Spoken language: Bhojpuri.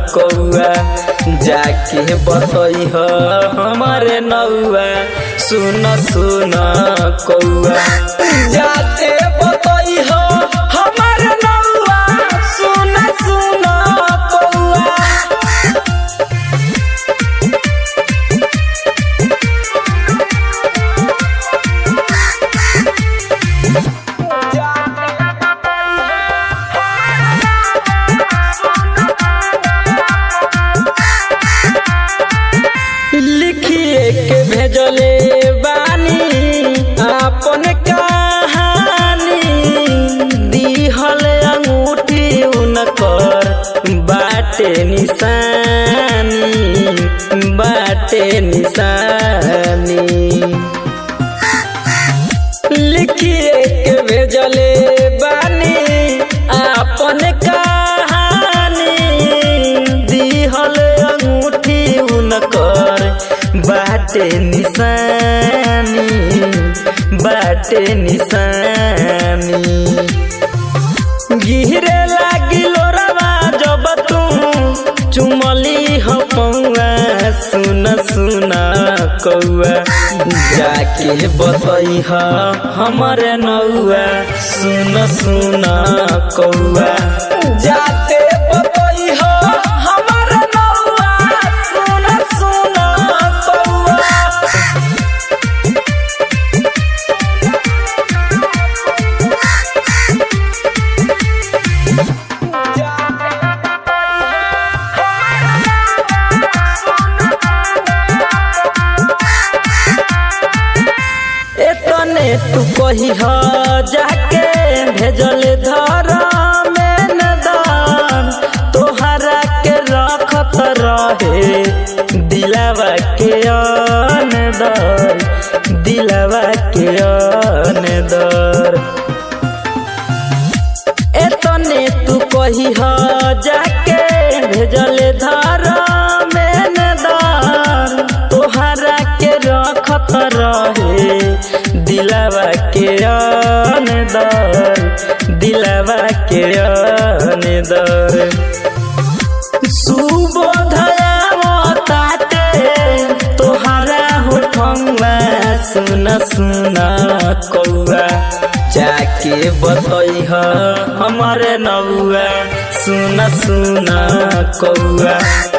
कौआ जाके बतई हमारे नौआ सुन सुन कौआ जाके बतई हमारे नौआ सुन सुन कौआ लिखिए के भेजले बानी आपन कहानी दिहल अंगूठी उनकर बाटे निशानी बाटे निशानी लिखिए के भेजले बानी आपन कहानी दिहल अंगूठी उनकर बाटे निशानी बाटे निशानी गिरे लागिलो रवा जब तू चुमली हो पौआ सुन सुन कौआ जाके बतई हमरे नौआ सुन सुन कौआ जाके बतई हमरे नौआ सुन सुन कौआ एतने तू कही ह जाके भेजल धर में नदान तोहरा के रखत रहे दिलावा के अनदर दिलावा के अनदर एतने तू कही ह जाके भेजल धर में नदान तोहरा के रखत रहे दिलावा के अनदर दिलावा के अनदर सुबोधया ताते तोहरा होठंगा सुन सुन कौआ जाके बतई हमारे नौआ सुन सुन कौआ